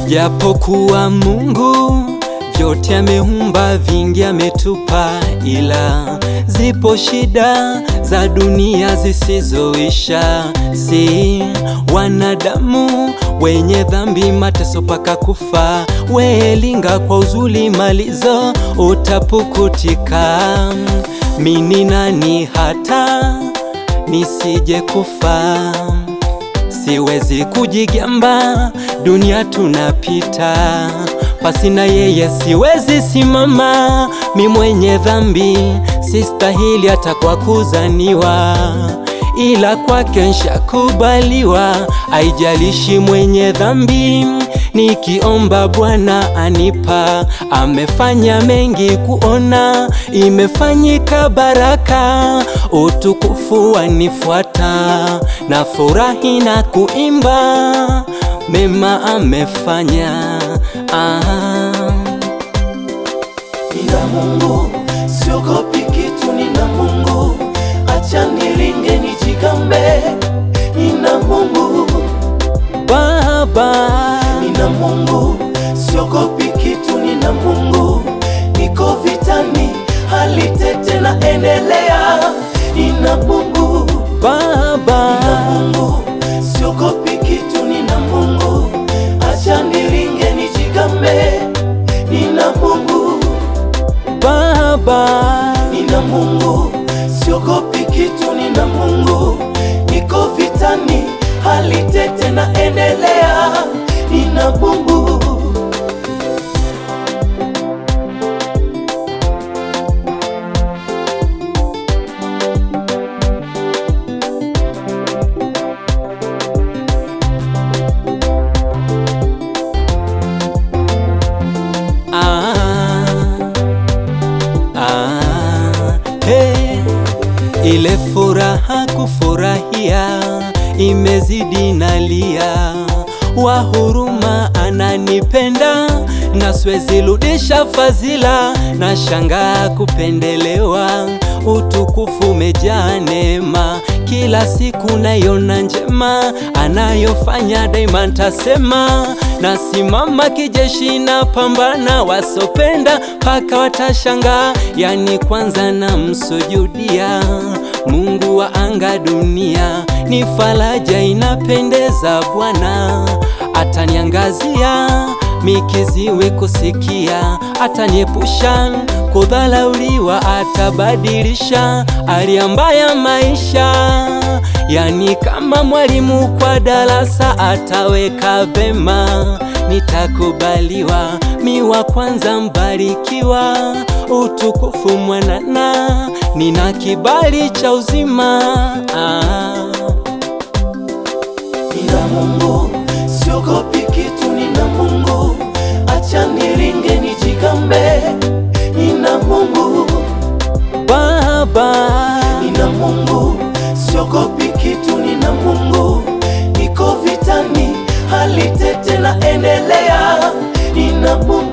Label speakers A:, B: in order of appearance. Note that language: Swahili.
A: Japokuwa Mungu vyote ameumba, vingi ametupa, ila zipo shida za dunia zisizoisha. Si wanadamu wenye dhambi, mateso paka kufa. Welinga kwa uzuri, malizo utapukutika. Mini nani hata nisije kufa? Siwezi kujigamba, dunia tunapita, pasina yeye siwezi simama. Mi mwenye dhambi, sistahili hata kwa kuzaniwa, ila kwake nshakubaliwa. Haijalishi mwenye dhambi, nikiomba Bwana anipa. Amefanya mengi kuona, imefanyika baraka, utukufu wanifuata, na furahi na kuimba mema amefanya. Ah.
B: Nina Mungu, siogopi kitu, nina Mungu, acha niringe nijigambe. Nina Mungu,
A: Baba
B: nina Mungu, siogopi kitu, nina Mungu, niko vitani, hali tete na endelea. Nina Mungu,
A: Baba
B: nina Mungu, siogopi kitu, nina Mungu, acha niringe nijigambe. Nina Mungu
A: Baba
B: Nina Mungu, siogopi kitu, nina Mungu, niko vitani, hali tete na endelea. Nina Mungu,
A: ah. Ah. Hey. Ile furaha kufurahia imezidi nalia, wa huruma ananipenda na siwezi rudisha fadhila, na shangaa kupendelewa, utukufu umejaa neema, kila siku naiona njema, anayofanya daima ntasema, nasimama kijeshi na pambana, wasopenda mpaka watashangaa, yani kwanza namsujudia Mungu wa anga dunia, ni faraja inapendeza Bwana, ataniangazia mikiziwi kusikia, ataniepusha kudhalauliwa, atabadilisha hali mbaya maisha, yani kama mwalimu kwa darasa ataweka vema, nitakubaliwa, mi wa kwanza mbarikiwa, utukufu mwanana, nina kibali cha uzima ah.
B: nina Mungu, siogopi kitu, nina Mungu, acha niringe nijigambe. Nina Mungu,
A: Baba
B: nina Mungu, siogopi kitu, nina Mungu, niko vitani, hali tete na endelea. Nina Mungu